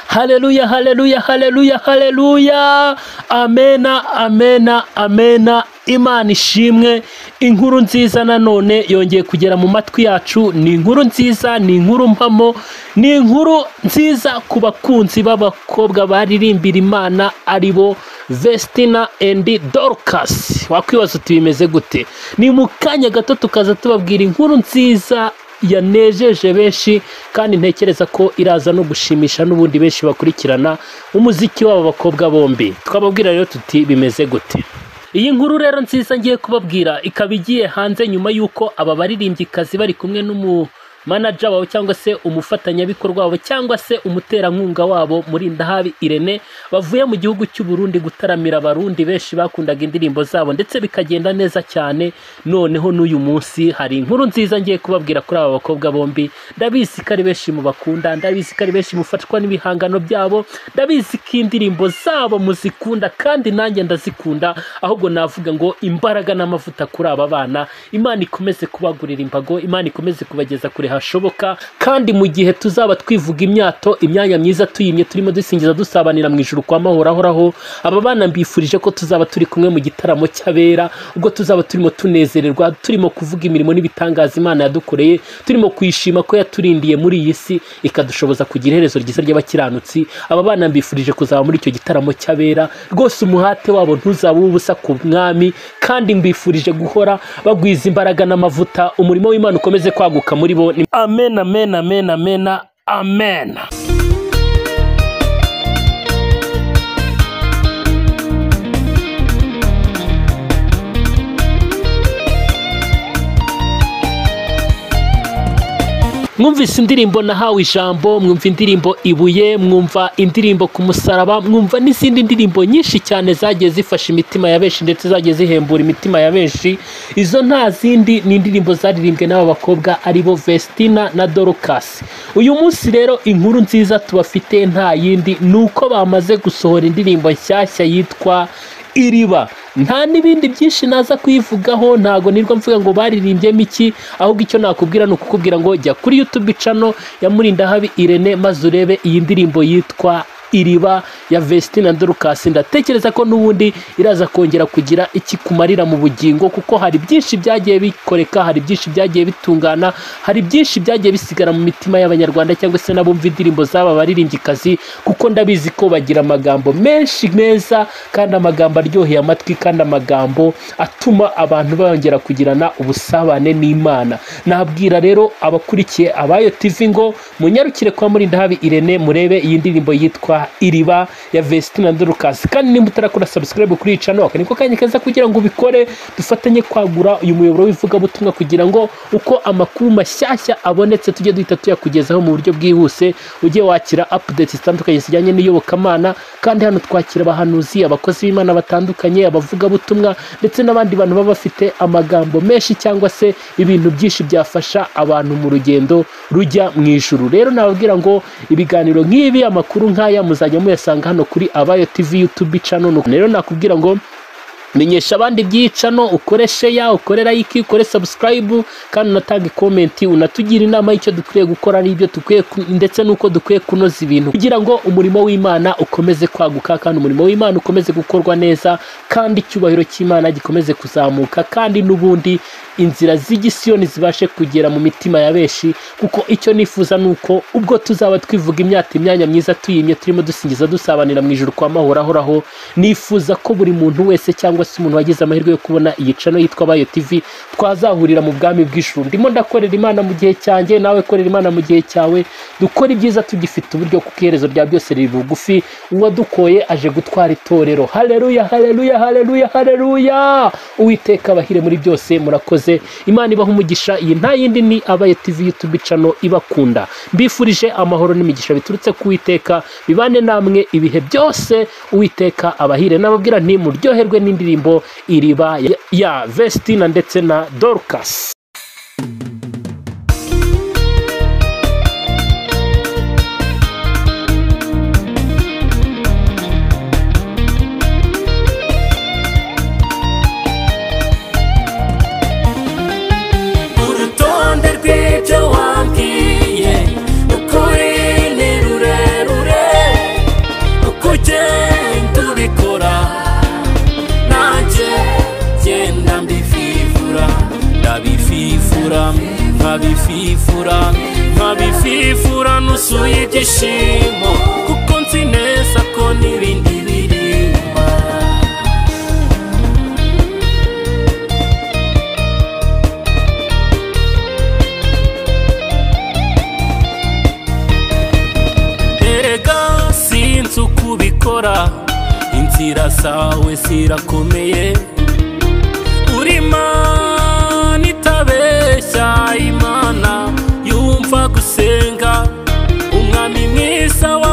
haleluya haleluya haleluya haleluya amena amena amena imana ishimwe inkuru nziza nanone yongeye kugera mu matwi yacu ni inkuru nziza ni inkuru mpamo ni inkuru nziza ku bakunzi b'abakobwa baririmbira imana ari bo vestina endi dorukasi wakwibaza uti bimeze gute ni mu kanya gato tukaza tubabwira inkuru nziza yanejeje benshi kandi ntekereza ko iraza no gushimisha n'ubundi benshi bakurikirana umuziki w'aba bakobwa bombi twababwira rero tuti bimeze gute iyi nkuru rero nziza ngiye kubabwira ikaba igiye hanze nyuma y'uko aba baririmbyi bari kumwe n'umu manaja wawe cyangwa se umufatanyabikorwa wabo cyangwa se umuterankunga wabo muri ndahabi irene bavuye mu gihugu cy'u Burundi gutaramira abarundi benshi bakundaga indirimbo zabo ndetse bikagenda neza cyane noneho n'uyu munsi hari inkuru nziza ngiye kubabwira kuri aba bakobwa bombi ndabizi ko ari benshi mu bakunda ndabizi ko ari benshi mufatwa n'ibihangano byabo ndabizi ko indirimbo zabo muzikunda kandi nanjye ndazikunda ahubwo navuga ngo imbaraga n'amavuta kuri aba bana imana ikomeze kubagurira imbago imana ikomeze kubageza kure hashoboka kandi mu gihe tuzaba twivuga imyato imyanya myiza tuyimye turimo dusingiza dusabanira mu ijuru kwa mahorahoraho aba bana mbifurije ko tuzaba turi kumwe mu gitaramo cy'abera ubwo tuzaba turimo tunezererwa turimo kuvuga imirimo n'ibitangaza imana yadukoreye turimo kuyishima ko yaturindiye muri iyi si ikadushoboza kugira iherezo ryiza ry'abakiranutsi aba bana mbifurije kuzaba muri icyo gitaramo cy'abera rwose umuhate wabo ntuzaba ubusa ku mwami kandi mbifurije guhora bagwiza imbaraga n'amavuta umurimo w'imana ukomeze kwaguka muri bo amen amen amen amen amen mwumvise indirimbo nahawe ijambo mwumva indirimbo ibuye mwumva indirimbo ku musaraba mwumva n'izindi ndirimbo nyinshi cyane zagiye zifasha imitima ya benshi ndetse zagiye zihembura imitima ya benshi izo nta zindi ni indirimbo zaririmbwe n'aba bakobwa ari bo vestina na dorukasi uyu munsi rero inkuru nziza tubafite nta yindi ni uko bamaze gusohora indirimbo nshyashya yitwa iriba nta n'ibindi byinshi naza kuyivugaho ntago nirwo mvuga ngo baririmbyemo iki ahubwo icyo nakubwira ni ukukubwira ngo jya kuri yutube cano ya murindahabi irene maze urebe iyi ndirimbo yitwa iriba ya vestina dorukasi ndatekereza ko n'ubundi iraza kongera kugira ikikumarira mu bugingo kuko hari byinshi byagiye bikoreka hari byinshi byagiye bitungana hari byinshi byagiye bisigara mu mitima y'abanyarwanda cyangwa se n'abumva indirimbo z'aba baririmbyi kuko ndabizi ko bagira amagambo menshi meza kandi amagambo aryoheye amatwi kandi amagambo atuma abantu bongera kugirana ubusabane n'imana nabwira rero abakurikiye abayo tv ngo munyarukire kwa murindahabi irene murebe iyi ndirimbo yitwa iriba ya vestina dorukasi kandi nimba utarakora sabusikarayibu kuri iyi cano aka niko kanya keza kugira ngo ubikore dufatanye kwagura uyu muyoboro w'ivugabutumwa kugira ngo uko amakuru mashyashya abonetse tujye duhita tuyakugezaho mu buryo bwihuse ujye wakira apudeti zitandukanye zijyanye n'iyobokamana kandi hano twakira abahanuzi abakozi b'imana batandukanye abavugabutumwa ndetse n'abandi bantu baba bafite amagambo menshi cyangwa se ibintu byinshi byafasha abantu mu rugendo rujya mu ijuru rero nababwira ngo ibiganiro nk'ibi amakuru nk'aya muzajya muyasanga hano kuri abayo tv youtube channel rero nakubwira ngo menyesha abandi byicano ukore sheya ukore like ukore subscribe kandi unatange komenti unatugira inama y'icyo dukwiye gukora n'ibyo dukwiye ndetse n'uko dukwiye kunoza ibintu kugira ngo umurimo w'imana ukomeze kwaguka kandi umurimo w'imana ukomeze gukorwa neza kandi icyubahiro cy'imana gikomeze kuzamuka kandi n'ubundi inzira z'igisiyoni zibashe kugera mu mitima ya benshi kuko icyo nifuza ni uko ubwo tuzaba twivuga imyaka imyanya myiza tuyimye turimo dusingiza dusabanira mu ijoro kwa mahorahoraho nifuza ko buri muntu wese cyangwa se umuntu wagize amahirwe yo kubona iyi cano yitwa bayo tv twazahurira mu bwami bw'ijuru ndimo ndakorera imana mu gihe cyanjye nawe korera imana mu gihe cyawe dukora ibyiza tugifite uburyo kuko iherezo rya byose riri bugufi uwadukoye aje gutwara itorero hareruya hareruya hareruya hareruya uwiteka abahire muri byose murakoze imana ibaha umugisha iyi nta yindi ni abaye tv youtube cano ibakunda mbifurije amahoro n'imigisha biturutse ku witeka bibane namwe ibihe byose uwiteka abahire n'ababwira ntimuryoherwe n'indirimbo iriba ya vestina ndetse na dorukasi ibyo wambwiye ukuri ni rurerure birimo kuko nzi neza ko n'ibindi biri inyuma erega sinzi uko ubikora inzira zawe zirakomeye urima nitabeshya imana yumva gusenga umwami mwiza wa